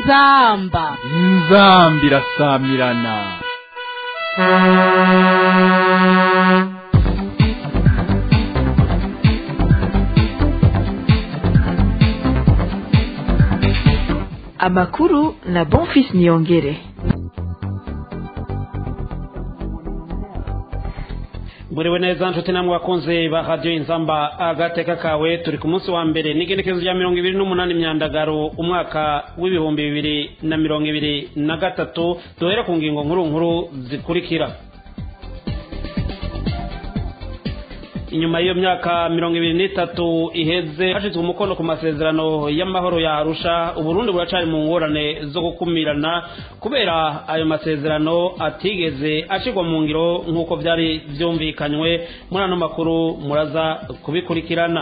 inzamba inzambi irasamirana amakuru na bonfis niyongere muriwe neza nshuti namwe bakunze ba radiyo inzamba agateka kawe turi ku munsi wa mbere n'igenekerezo rya mirongo ibiri n'umunani myandagaro umwaka w'ibihumbi bibiri na mirongo ibiri na gatatu duhere ku ngingo nkuru nkuru zikurikira inyuma y'iyo myaka mirongo ibiri n'itatu iheze hashyizwe umukono ku masezerano y'amahoro ya arusha uburundi buracari mu ngorane zo gukumirana kubera ayo masezerano atigeze ashyirwa mu ngiro nk'uko byari byumvikanywe muri ano makuru muraza kubikurikirana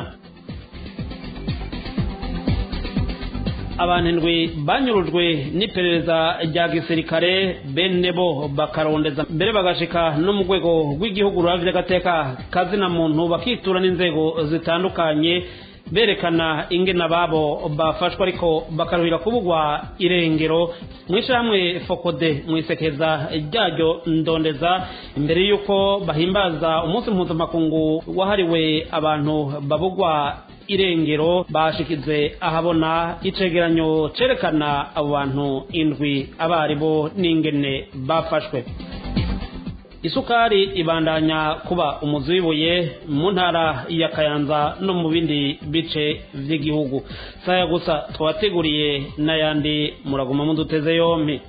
abantu indwi banyurujwe n'iperereza rya gisirikare bene bo bakarondeza mbere bagashika no mu rwego rw'igihugu ruravye agateka kazina muntu bakitura n'inzego zitandukanye berekana ingene ababo bafashwe ariko bakaruhira kubugwa irengero mw'ishyirahamwe fokode mu isekeza ryaryo ndondeza imbere y'uko bahimbaza umunsi mpuzamakungu wahariwe abantu babugwa irengero bashikize ahabona icegeranyo cerekana abo bantu indwi abaribo n'ingene bafashwe isukari ibandanya kuba umuzi w'ibuye mu ntara ya kayanza no mu bindi bice vy'igihugu saya gusa twabateguriye n'ayandi muraguma muduteze yompi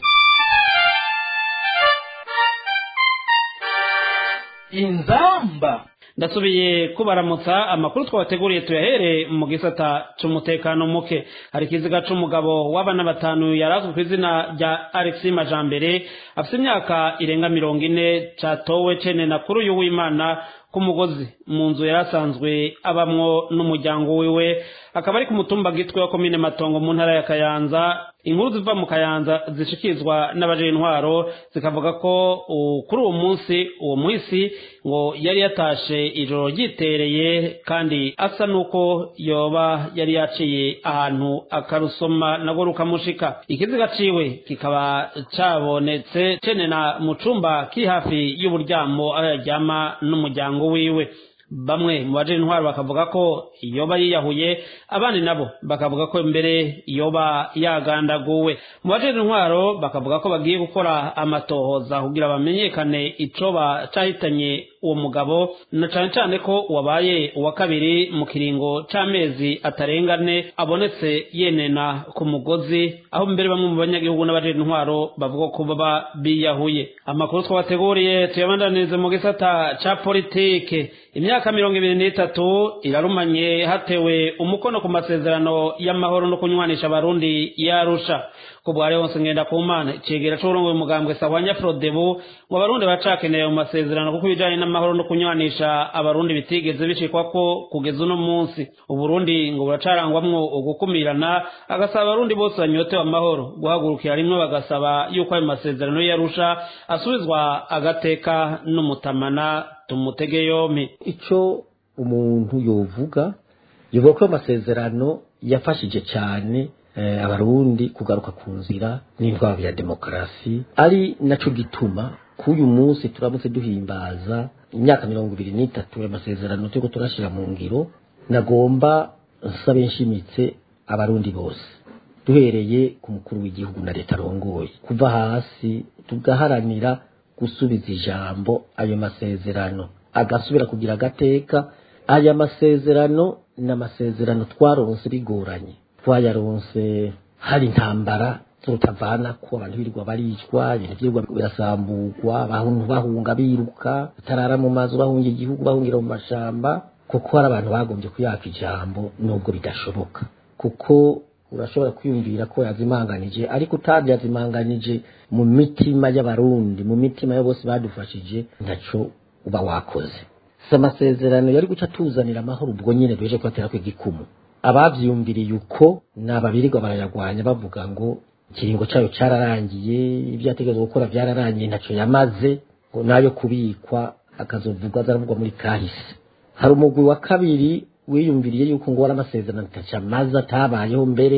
inzamba ndasubiye kubaramutsa amakuru twabateguriye tuyahere mu gisata c'umutekano muke hari ikiziga c'umugabo w'abana batanu yarazwe ku izina rya alexi majambere afite imyaka irenga mirongo ine catowe cene na kuri uyu w'imana ku mugozi mu nzu yarasanzwe abamwo n'umuryango wiwe akaba ari ku mutumba gitwe wa komine matongo mu ntara ya kayanza inkuru ziva mu kayanza zishikizwa n'abaje intwaro zikavuga ko kuri uwo munsi uwo muhisi ngo yari yatashe ijoro ryitereye kandi asa n'uko yoba yari yaciye ahantu akarusoma nagwo rukamushika ikiziga ciwe kikaba cabonetse cenena mu cumba kiri hafi y'uburyamo aho yaryama n'umuryango wiwe bamwe mu baje intwaro bakavuga ko yoba yiyahuye abandi nabo bakavuga ko mbere yoba yagandaguwe mu baje intwaro bakavuga ko bagiye gukora amatohoza kugira bamenyekane icoba cahitanye uwo mugabo na cane cane ko wabaye uwa kabiri mu kiringo c'amezi atarengane abonetse yenena ku mugozi aho mbere bamwe mu banyagihugu n'abaje intwaro bavuga ko baba biyahuye amakuru twabateguriye tuyabandanirize mu gisata ca politike imyaka mirongo ibiri n'itatu irarumanye hatewe umukono ku masezerano y'amahoro no kunywanisha abarundi yarusha ku bwari hose ngenda ku mana icegera c'uburongoye umugambwe sahwanya frodebu ngo abarundi bacakeneye mu masezerano kuko ibijanye n'amahoro no kunywanisha abarundi bitigeze bishikwako kugeza uno munsi uburundi ngo buracarangwamwo ugukumirana agasaba abarundi bose banyotewe amahoro guhagurukira rimwe bagasaba yuko ayo masezerano yarusha asubizwa agateka n'umutamana tumutege yompi ico umuntu yovuga yovuga ko amasezerano yafashije cyane eh, abarundi kugaruka ku nzira n'intwaro ya demokarasi ari naco gituma k'uyu munsi turamutse duhimbaza imyaka mirongo ibiri n'itatu amasezerano turiko turashira mu ngiro nagomba nsabe nshimitse abarundi bose duhereye ku mukuru w'igihugu na leta arongoye kuva hasi tugaharanira gusubiza ijambo ayo masezerano agasubira kugira agateka aya masezerano ni amasezerano twaronse bigoranye twayaronse hari intambara z'urutavana ko abantu birirwa baricwa ibintu byirwa birasamburwa abantu bahunga biruka batarara mu mazu bahunga igihugu bahungira mu mashamba kuko hari abantu bagombye kuyaka ijambo nubwo bidashoboka kuko urashobora kwiyumvira ko yazimanganije ariko utabyazimanganije mu mitima y'abarundi mu mitima yo bose badufashije ntaco uba wakoze si amasezerano yari guca tuzanira amahoro ubwo nyine duheje kubatera ko igikumu abavyumviriye uko ni ababirirwa barayagwanya bavuga ngo ikiringo cayo cararangiye ibyo yategerezwa gukora vyararangiye ntaco yamaze ngo nayo kubikwa akazovugwa azaravugwa muri kahise hari umugwi wa kabiri wiyumviriye yuko ngo wari amasezerano atacamaze atabayeho mbere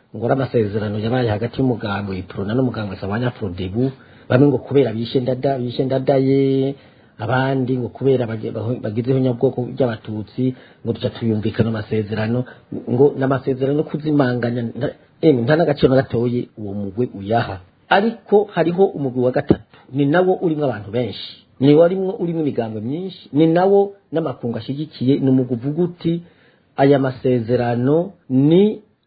ngo ari amasezerano yabaye hagati y'umugambo iprona n'umugambo sabanya frodebu bamwe ngo kubera bishe ndada bishe ndadaye abandi ngo kubera bage- baho- bagizeho nyabwoko by'abatutsi ngo tuca tuyumvikana amasezerano ngo n'amasezerano kuzimanganya nta- emwe nta n'agaciro na gatoyi uwo mugwe uyaha ariko hariho umugwi wa gatatu ni nawo urimo abantu benshi ni warimwo urimo imigambo myinshi ni nawo n'amakungu ashyigikiye ni umugwi uvuga uti aya masezerano ni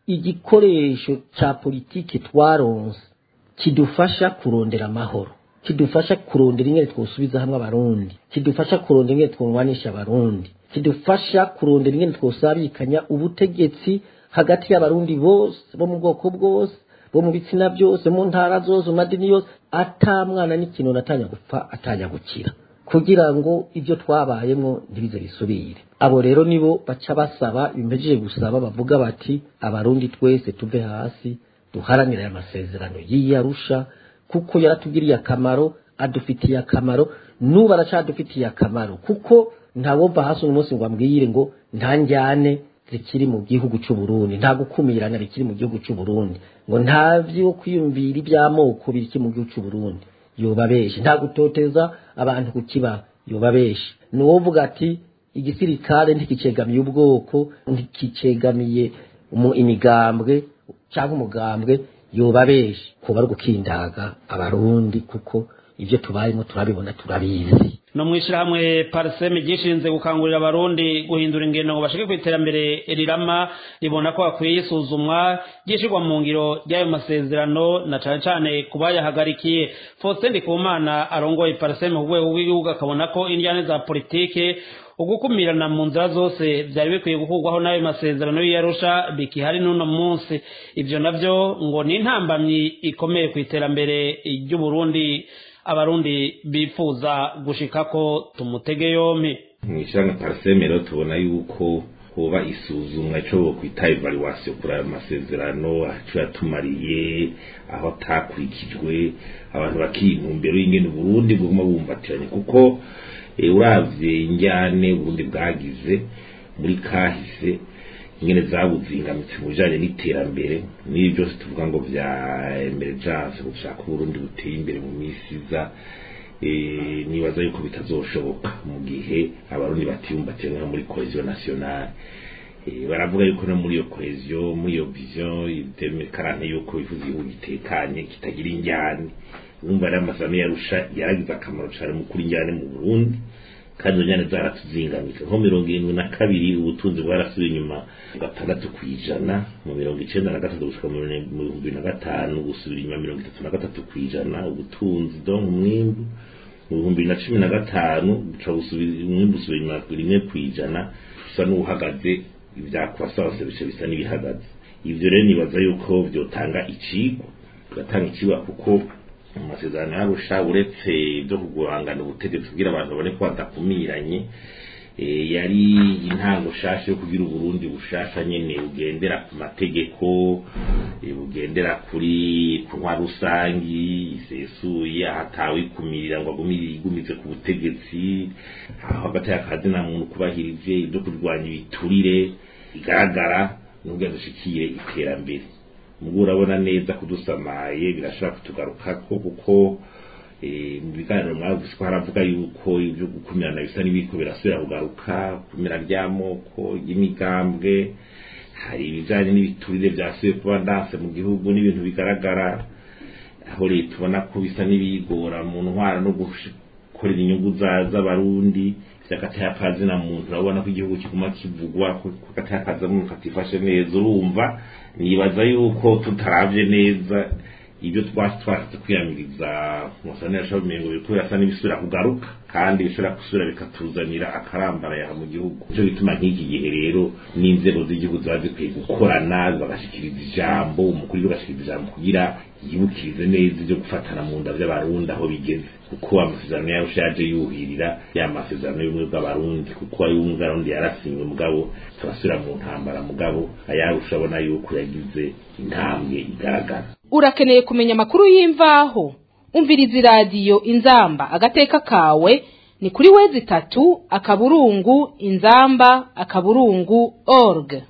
igikoresho cya politiki twaronse kidufasha kurondera amahoro kidufasha kurondera ingene twosubiza hamwe abarundi kidufasha kurondera ingene twunwanisha abarundi kidufasha kurondera ingene twosabikanya ubutegetsi hagati y'abarundi bose bo mu bwoko bwose bo mu bitsina byose mu ntara zose mu madini yose ata mwana n'ikintu atanya gupfa atanya gukira kugira ngo ibyo twabayemo ntibize bisubire abo rero nibo baca basaba bimejeje gusaba bavuga bati abarundi twese tuve hasi duharanire aya masezerano y'iyarusha kuko yaratugiriye akamaro adufitiye akamaro n'ubu aracadufitiye akamaro kuko ntawova hasi uno munsi ngo ambwire ngo nta njyane zikiri mu gihugu cy'u Burundi nta gukumirana bikiri mu gihugu cy'u Burundi ngo nta byo kwiyumvira iby'amoko biri mu gihugu cy'u Burundi yoba benshi nta gutoteza abantu kukiba yoba benshi ni uvuga ati igisirikare ntikicegamiye ubwoko ntikicegamiye umu- imigambwe cyangwa umugambwe yoba benshi kuba ari gukindaga abarundi kuko ibyo tubayemo turabibona turabizi no mu ishyirahamwe pariseme ryishinze gukangurira abarundi guhindura ingendo ngo bashike ku iterambere rirama ribona ko hakwiye isuzumwa ryishyirwa mu ngiro ry'ayo masezerano na cane cane ku bayahagarikiye faustin ndikumana arongoye pariseme ku rwego rw'igihugu akabona ko indyane za politike ugukumirana mu nzira zose byari bikwiye gukurwaho n'ayo masezerano y'iyarusha bikihari n'uno munsi ibyo navyo ngo ni intambamyi ikomeye ku iterambere ry'uburundi abarundi bifuza gushikako tumutege yompi mwishanga parasemero tubona yuko hoba isuzumwa ico bokwita evaluation kuri ayo masezerano aco yatumariye aho atakurikijwe abantu bakintumbero y'ingene uburundi buguma bumbatiranye kuko eh, uravye injyane uburundi bwagize muri kahise ingene zabuzingamitse mu bijanye n'iterambere n'ibi byose tuvuga ngo vya emergence gushaka uburundi buteye imbere mu misi iza eh, nibaza yuko bitazoshoboka mu gihe abarundi batiyumbatiye nko muri cohesion nationale Eh, baravuga yuko no muri iyo cohesion muri iyo vision idemekarane yuko bifuza igihugu gitekanye kitagira injyane urumva rero amasezerano yarusha yaragize akamaro cane mu kuri injyane mu burundi kandi izo njyane zaratuzingamitse nko mirongo irindwi na kabiri ubutunzi bwarasubiye inyuma gatandatu ku ijana mu mirongo icenda na gatatu gushika mu bihumbi bibiri na gatanu gusubira inyuma mirongo itatu na gatatu ku ijana ubutunzi donc umwimbu mu bihumbi bibiri na cumi na gatanu buca busubira umwimbu usubira inyuma rimwe ku ijana bisa n'uwuhagaze ibya croissance bice bisa n'ibihagaze ivyo rero nibaza yuko vyotanga icigwa bigatanga icigwa kuko mu masezerano yarusha uretse byo kugurangana ubutegetsi kugira abantu babone ko badakumiranye eh, yari intango shasha yo kugira uburundi bushasha nyene bugendera ku mategeko eh, bugendera kuri ku ntwa rusangi isesuye ahatawe ikumirira ngo agumire igumize ku butegetsi aho hagati y'akazi na muntu kubahirije ibyo kurwanya ibiturire bigaragara n'ubwo dushikiye iterambere mugo urabona neza kudusamaye birashobora kutugarukako kuko eh, mu biganiro mwavuze ko haravuga yuko ibyo gukumirana bisa n'ibiko birasubira kugaruka kumira ry'amoko y'imigambwe hari ibijanye n'ibiturire byasubiye kuba ndanse mu gihugu n'ibintu bigaragara aho leta ubona ko bisa n'ibigora mu ntwara no gukorera inyungu za- z'abarundi vy'akatayakazi na muntu urabona ko igihugu kiguma kivugwa ko ko akatayakazi muntu katifashe neza urumva nibaza yuko tutaravye neza ibyo twasi twashatse kwiyamiriza musane yashobora umengo biriko birasa n'ibisubira kugaruka kandi bishobora gusubira bikatuzanira akarambarayaha mu gihugu nico gituma nk'iki gihe rero n'inzego z'igihugu ziba zikwiye gukorana bagashikiriza ijambo umukuru w'igihugu agashikiriza ijambo kugira yibukirize neza ibyo gufatana mu nda vy'abarundi aho bigeze kuko amasezerano yayo yaje yuhirira ya masezerano y'ubumwe bw'abarundi kuko ay'ubumwe bw'abarundi yarasinywe mugabo turasubira mu ntambara mugabo ayarusha abona yuko yagize intambwe igaragara urakeneye kumenya amakuru y'imvaho umviriza iradiyo inzamba agateka kawe ni kuri wezi itatu akaburungu inzamba akaburungu org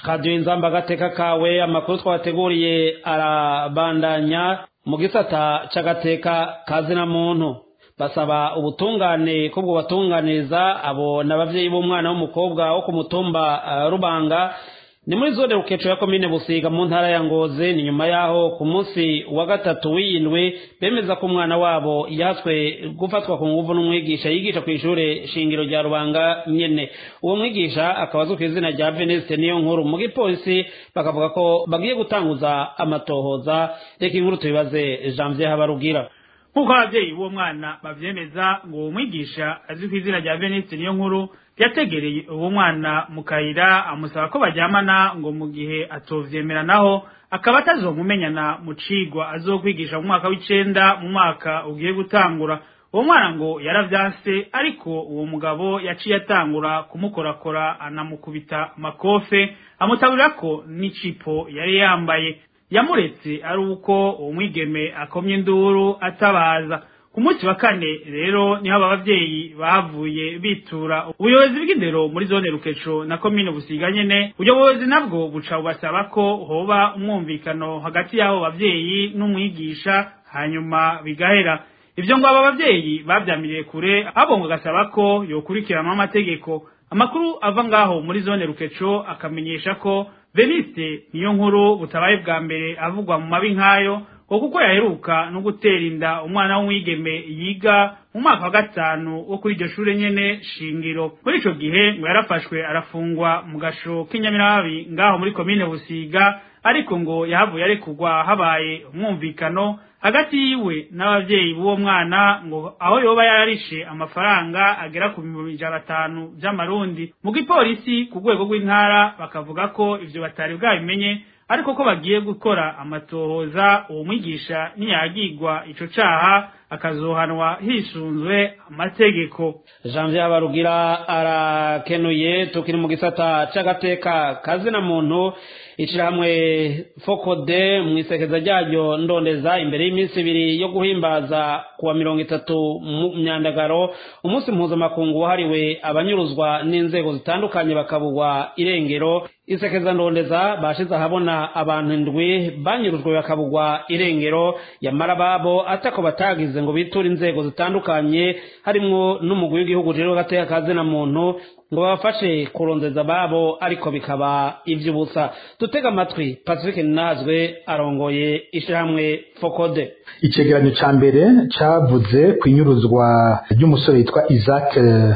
radiyo inzamba agateka kawe amakuru twabateguriye arabandanya mu gisata c'agateka kazina muntu basaba ubutungane ko bwo batunganiriza abo n'abavyeyi b'umwana w'umukobwa wo ku mutumba uh, rubanga ni muri zone rukeco ya komine busiga mu ntara ya ngozi ni nyuma yaho ku munsi wa gatatu w'indwi bemeza ko umwana wabo yatswe gufatwa ku nguvu n'umwigisha yigisha ku ishure shingiro rya rubanga nyene uwo mwigisha akaba azwi ku izina rya veniste niyo nkuru mu gipolisi bakavuga ko bagiye gutanguza amatohoza reka inkuru tubibaze janvier habarugira nk'uko ababyeyi b'uwo mwana bavyemeza ngo uwo mwigisha azwi ku izina rya veniste niyo nkuru yategereye uwo mwana mu kayira amusaba ko baryamana ngo mu gihe atovyemera naho akaba atazomumenyana mu cigwa azokwigisha mu mwaka w'icenda mu mwaka ugiye gutangura uwo mwana ngo yaravyanse ariko uwo mugabo yaciye atangura kumukorakora anamukubita makofe amutaburira ko n'icipo yari yambaye yamuretse ari uko uwo mwigeme akomye induru atabaza ku munsi wa kane rero niho aba bavyeyi bavuye bitura ubuyobozi bw'indero muri zone rukeco na komine busiga nyene ubuyobozi nabwo buca bubasaba ko hoba umwumvikano hagati y'abo bavyeyi n'umwigisha hanyuma bigahera ivyo ngo aba bavyeyi bavyamiriye kure abo ngo gasaba ko yokurikiranwa amategeko amakuru ava ngaho muri zone rukeco akamenyesha ko veniste niyo nkuru butabaye bwa mbere avugwa mu mabi nk'ayo ngo kuko yaheruka no gutera inda umwana w'umwigeme yiga mu mwaka wa gatanu wo kuri iryo shure nyene shingiro muri ico gihe ngo yarafashwe arafungwa mu gasho k'inyamiramabi ngaho muri komine busiga ariko ngo yahavuye arekurwa habaye umwumvikano hagati yiwe n'abavyeyi b'uwo mwana ngo aho yoba yararishe amafaranga agera ku bihumbi ijana batanu vy'amarundi mu gipolisi ku rwego rw'intara bakavuga ko ivyo batari bwabimenye ariko ko bagiye gukora amatohoza uwo mwigisha niyagirwa ico caha akazohanwa hisunzwe amategeko janvier habarugira arakenuye tukiri mu gisata c'agateka kazina muntu ishirahamwe fokode mu isekeza ryayo ndondeza imbere y'iminsi ibiri yo guhimbaza kuwa mirongo itatu mu myandagaro umunsi mpuzamakungu wahariwe abanyuruzwa n'inzego zitandukanye bakabugwa irengero isekeza ndondeza bashize ahabona abantu indwi banyurujwe bakabugwa irengero yamara babo atako batagize ngo biture inzego zitandukanye harimwo n'umugwi w'igihugu rero gateka kazina muntu ngo babafashe kurondeza babo ariko bikaba ivy'ubusa dutega amatwi pacifique nazwe arongoye ishirahamwe fokode icegeranyo ca mbere cavuze ku inyuruzwa ry'umusore yitwa isaac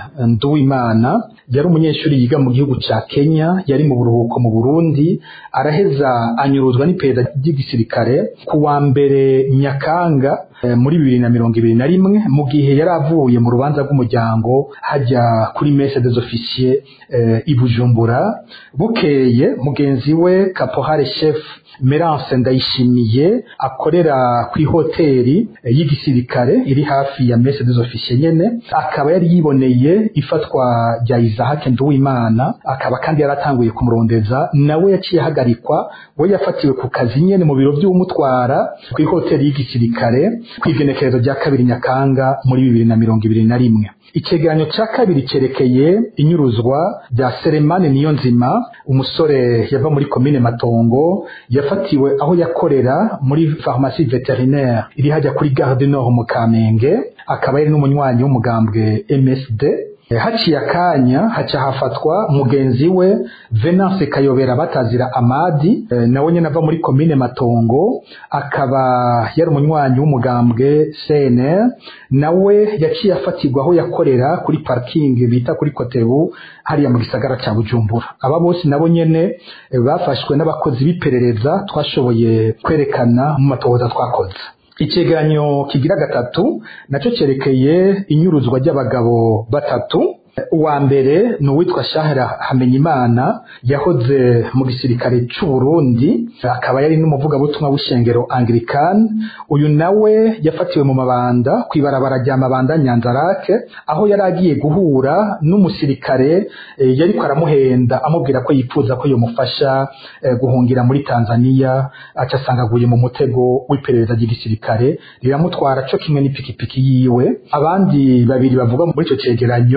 nduwimana yari umunyeshuri yiga mu gihugu ca kenya yari mu buruhuko mu burundi araheza anyuruzwa n'iperereza ry'igisirikare ku wa mbere nyakanga muri bibiri na mirongo ibiri na rimwe mu gihe yari avuye mu rubanza rw'umuryango hajya kuri mese des officiers i bujumbura bukeye mugenzi we kapohare chef merance ndayishimiye akorera ku ihoteli y'igisirikare iri hafi ya mese des officiers nyene akaba yari yiboneye ifatwa rya isahake nduwimana akaba kandi yaratanguye kumurondeza nawe yaciye ahagarikwa we yafatiwe ku kazi nyene mu biro vy'umutwara ku ihoteli y'igisirikare kw'igenekerezo rya kabiri nyakanga muri bibiri na mirongo ibiri na rimwe icegeranyo ca kabiri cerekeye inyuruzwa rya seremani niyo nzima umusore yava muri komine matongo yafatiwe aho yakorera muri farumasi veterinaire iri hajya kuri gare du nord mu kamenge akaba yari n'umunywanyi w'umugambwe msd haciye akanya haca hafatwa mugenzi we venance kayobera batazira amadi nawe nyine ava muri komine matongo akaba yari umunywanyi w'umugambwe cnr nawe yaciye afatirwa aho yakorera kuri parking bita kuri kotebu hariya mu gisagara cya bujumbura aba bose nabo nyene bafashwe n'abakozi b'iperereza twashoboye kwerekana mu matohoza twakoze icegeranyo kigira gatatu naco cerekeye inyuruzwa ry'abagabo batatu uwa mbere ni uwitwa shahara hamenyimana yahoze mu gisirikare c'u Burundi akaba yari n'umuvugabutumwa w'ishengero Anglican uyu nawe yafatiwe mu mabanda kwibarabara rya mabanda Nyanzarake aho yari agiye guhura n'umusirikare e, yariko aramuhenda amubwira ko yifuza ko yomufasha e, guhungira muri Tanzania aca asangaguye mu mutego w'iperereza ry'igisirikare riramutwara co kimwe n'ipikipiki yiwe abandi babiri bavuga muri ico cegeranyo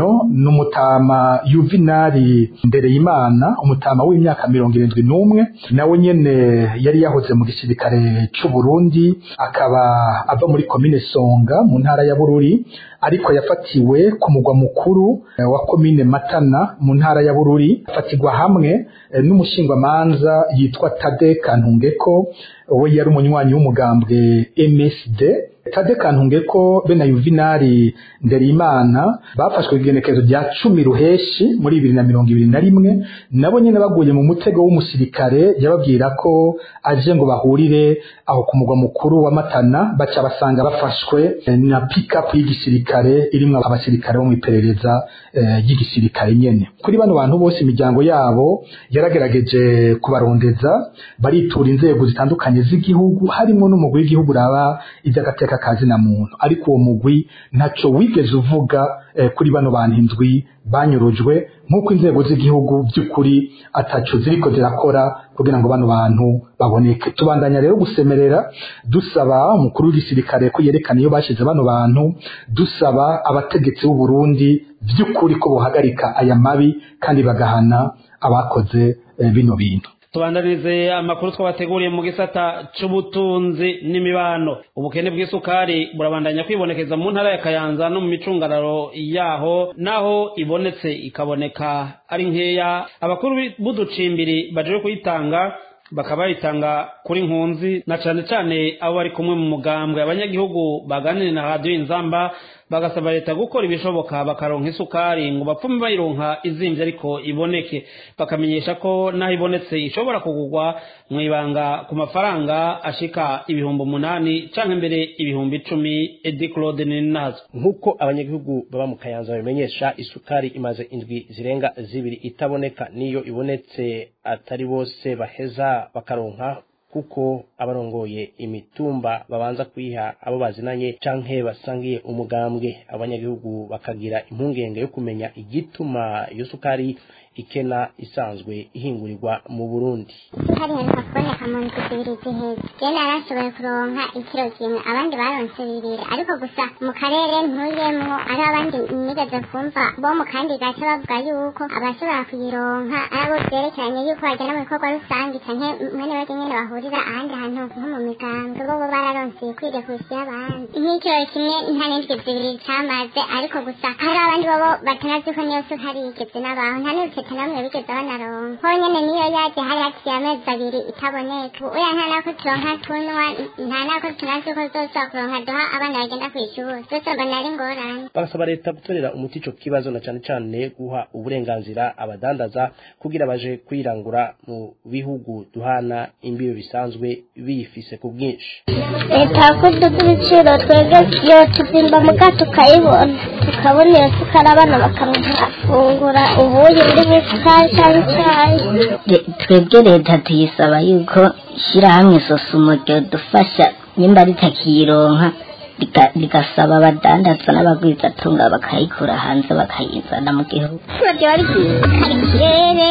ni umutama yuvinari ndereyimana umutama w'imyaka mirongo irindwi n'umwe nawe nyene yari yahoze mu gisirikare c'u Burundi akaba ava muri komine Songa mu ntara ya Bururi ariko yafatiwe ku mugwa mukuru eh, wa komine Matana mu ntara ya Bururi afatirwa hamwe eh, n'umushingwamanza yitwa Tade Kantungeko we yari umunywanyi w'umugambwe MSD Tade Kantungeko be na Yuvinari Nderimana bafashwe igenekerezo rya cumi ruheshi muri bibiri na mirongo ibiri na rimwe nabo nyene baguye mu mutego w'umusirikare yababwira ko aje ngo bahurire aho ku mugwa mukuru wa Matana baca basanga bafashwe eh, na pick-up y'igisirikare irimwo abasirikare bo mu iperereza eh, ry'igisirikare nyene kuri bano bantu bose imiryango yabo yaragerageje kubarondeza baritura inzego zitandukanye z'igihugu harimo n'umugwi w'igihugu uraba iby'agateka kazi na muntu ariko uwo mugwi ntaco wigeze uvuga eh, kuri bano bantu indwi banyurujwe nk'uko inzego z'igihugu by'ukuri ataco ziriko zirakora kugira ngo bano bantu baboneke tubandanya rero gusemerera dusaba umukuru w'igisirikare ko yerekana iyo bashize bano bantu dusaba abategetsi b'u Burundi by'ukuri ko bohagarika aya mabi kandi bagahana abakoze eh, bino bintu tubandanirize amakuru twabateguriye mu gisata c'ubutunzi n'imibano ubukene bw'isukari burabandanya kwibonekeza mu ntara ya kayanza no mu micungararo yaho naho ibonetse ikaboneka ari nkeya abakuru b'uducimbiri baje kuyitanga bakaba bayitanga kuri nkunzi na cane cane abo bari kumwe mu mugambwe abanyagihugu baganire na radiyo inzamba bagasaba leta gukora ibishoboka bakaronka isukari ngo bapfume bayironka izimvye ariko iboneke bakamenyesha ko naho ibonetse ishobora kugurwa mu ibanga ku mafaranga ashika ibihumbi umunani canke mbere ibihumbi icumi edi claude ninazo nk'uko abanyagihugu baba mu kayanza babimenyesha isukari imaze indwi zirenga zibiri itaboneka niyo ibonetse atari bose baheza bakaronka kuko abarongoye imitumba babanza kuyiha abo bazinanye canke basangiye umugambwe abanyagihugu bakagira impungenge yo kumenya igituma iyo sukari ikena isanzwe ihingurirwa mu Burundi hari heruka kuboneka mu ndwi zibiri ziheze je narashoboye kuronka ikiro kimwe abandi baronse bibiri ariko gusa mu karere ntuyemwo ari abandi nigeze kumva bo mu kandi gace bavuga yuko abashobora kuyironka ari abo vyerekeranye yuko bagenda mu bikorwa rusange canke mwene bajya nyene bahurira ahandi hantu nko mu migambwe bo bo bararonse ikwiriye kurusha iy'abandi nk'ikiro kimwe nta n'indwi zibiri camaze ariko gusa hari abandi bobo batanazi ko niyo sukari yigeze n'abaho nta n'urukete namwe bigeze banaronka honyene niyo yaje hari haciye amezi abiri itaboneka uya nta nako turonka tunywa nta nako tunazi ko zosaba kuronka duha abana bagenda kw'ishuri zose mbona ari ingorane bagasaba leta gutorera umuti ico kibazo na cane cane guha uburenganzira abadandaza kugira baje kwirangura mu bihugu duhana imbibe bisanzwe biyifise ku bwinshi leta yakoze ibiciro twebwe iyo tuzimba muga tukayibona tukabona iyo sukari abana bakamufungura ubuyi burimo isukari cyangwa icyayi twebwe leta tuyisaba yuko ishyirahamwe sosumo dufasha nimba ritakiyironka rigasaba abadandaza n'abagwizatunga bakayikura hanze bakayizana mu gihugu ryo ryiza hari ikirere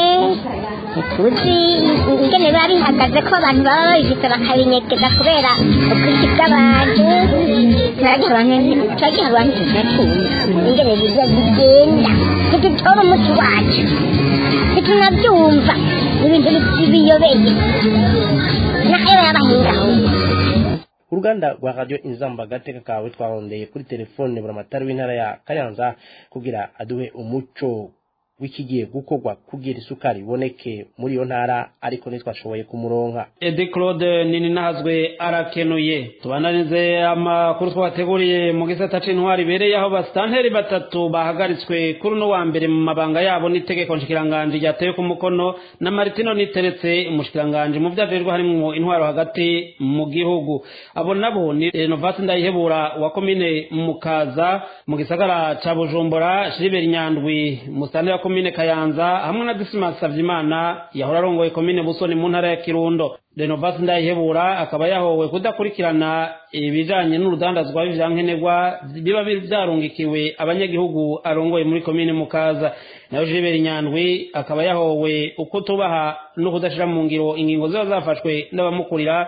ntituzi ingene biba bihagaze ko abantu baba babifite bakabinyegeza kubera ubwinshi bw'abantu turagiha abantu turagiha abantu tudatumva ingene biza bigenda ntitutora umuti wacu ntitunabyumva ibintu biyobeye n'ayo yabahingaho uruganda rwa radiyo inzamba agateka kawe twarondeye kuri telefone buramatari w'intara ya kayanza kugira aduhe umuco w'ikigiye gukorwa kugira isukari iboneke muri iyo ntara ariko ntitwashoboye kumuronka edi claude nini nahazwe arakenuye tubananize amakuru twabateguriye mu gisata c'intwari ibereye aho basitanteri batatu bahagaritswe kuri uno wa mbere mu mabanga yabo n'itegeko nshikiranganji ryatewe ku mukono na maritino niteretse umushikiranganji mu vyajejwe harimwo intwaro hagati mu gihugu abo nabo ni renovasi ndayihebura wa komine mukaza mu gisagara ca bujumbura shiriberi nyandwi musitanteri wa komine kayanza hamwe na dismas savyimana yahora arongoye komine busoni mu ntara ya kirundo renovasi ndayihebura akaba yahowe kudakurikirana ibijanye n'urudandazwa b'ivyankenerwa biba vyarungikiwe abanyagihugu arongoye muri komine mukaza nayo jiberi nyandwi akaba yahowe uko tubaha no kudashira mu ngiro ingingo ziba zafashwe n'abamukurira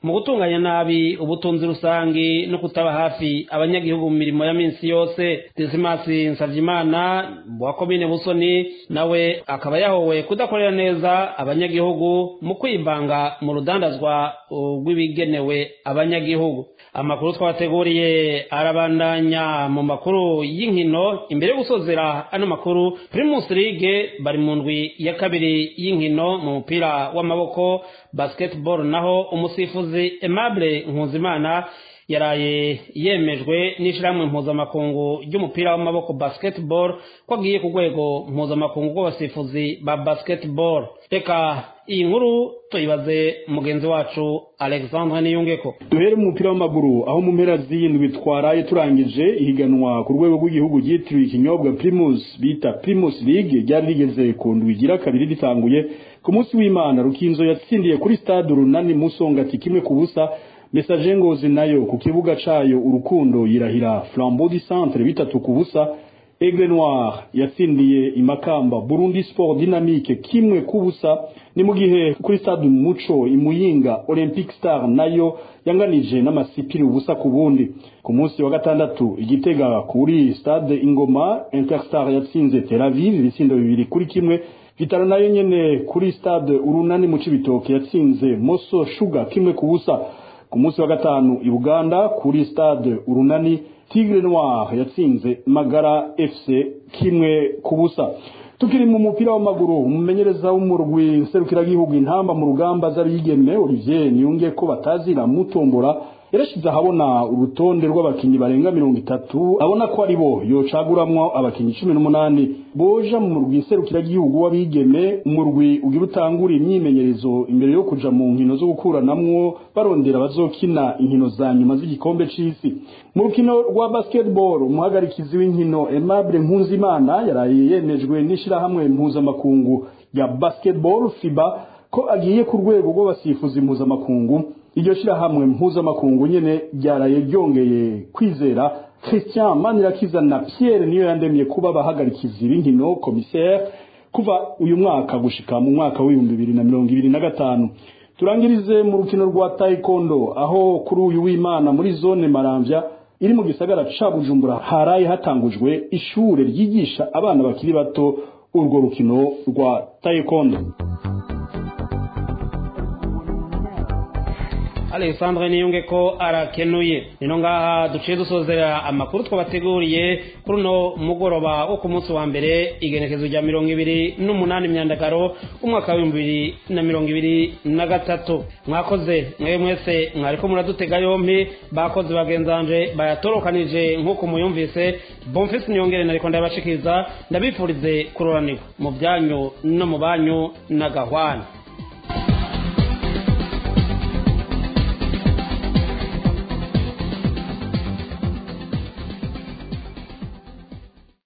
mu gutunganya nabi ubutunzi rusangi no kutaba hafi abanyagihugu mu mirimo ya minsi yose desimasi nsavyimana wa komine busoni nawe akaba yahowe kudakorera neza abanyagihugu mu kwivanga mu rudandazwa rw'ibigenewe abanyagihugu amakuru twabateguriye arabandanya mu makuru y'inkino imbere yo gusozera ano makuru primus league bari mu ndwi ya kabiri y'inkino mu mupira w'amaboko basketball naho umusifuzi aimable nkuzimana yaraye yemejwe n'ishyirahamwe mpuzamakungu ry'umupira w'amaboko basketball ko agiye ku rwego mpuzamakungu rw'abasifuzi ba basketball reka iyi nkuru tuyibaze mugenzi wacu alexandre niyungeko duhere mu mupira w'amaguru aho mu mpera z'iyindwi twaraye turangije ihiganwa ku rwego rw'igihugu ryitiriwe ikinyobwa primus bita primus league ryari rigeze ku ndwi igira kabiri ritanguye ku munsi w'imana rukinzo yatsindiye kuri stade urunani musongati kimwe ku busa message ngozi nayo ku kibuga cayo urukundo yirahira flambeau du centre bitatu ku busa Aigle Noir yatsindiye imakamba Burundi Sport Dynamique kimwe kubusa ni mu gihe kuri stade Muco imuyinga Olympic Star nayo yanganije n'amasipiri ubusa ku bundi ku munsi wa gatandatu igitega kuri stade Ingoma Interstar yatsinze Tel Aviv ibitsindo bibiri kuri kimwe Vitaro nayo nyene kuri stade Urunani mu Cibitoke yatsinze Moso Sugar kimwe kubusa ku munsi wa gatanu i Buganda kuri stade Urunani Tigre Noir yatsinze Magara FC kimwe kubusa tukiri mu mupira w'amaguru umumenyereza w'umurwi nserukiragihugu intamba mu rugamba z'abigeme Olivier Niyunge ko batazira mutombora yarashize ahabona urutonde rw'abakinyi barenga mirongo itatu abona ko ari bo yocaguramwo abakinyi cumi n'umunani boja mu murwi nserukiragihugu w'abigeme umurwi ugira utangura imyimenyerezo imbere yo kuja mu nkino zo gukuranamwo barondera bazokina inkino za nyuma z'igikombe c'isi mu rukino rwa basketball umuhagarikizi w'inkino Aimable Nkunzimana yaraye yemejwe n'ishirahamwe mpuzamakungu ya basketball FIBA ko agiye ku rwego rw'abasifuzi mpuzamakungu iryo shirahamwe mpuzamakungu nyene ryaraye ryongeye kwizera Christian Manirakiza na Pierre niyo yandemye kuba abahagarikizi b'inkino commissaire kuva uyu mwaka gushika mu mwaka w'ibihumbi bibiri na mirongo ibiri na gatanu turangirize mu rukino rwa taekwondo aho kuri uyu w'imana muri zone maramvya iri mu gisagara ca bujumbura haraye hatangujwe ishure ryigisha abana bakiri bato urwo rukino rwa taekwondo alexandre niyunge ko arakenuye nino ngaha duciye dusozera amakuru twabateguriye kuri uno mugoroba wo ku munsi wa mbere igenekezo rya mirongo ibiri n'umunani myandagaro umwaka w'ibihumbi bibiri na mirongo ibiri na gatatu mwakoze mwe mwese mwariko muradutega yompi bakoze bagenzanje bayatorokanije nk'uko muyumvise bomfisi niyongere nariko ndabashikiriza ndabifurize kuroranirwa mu byanyu no mu banyu na gahwana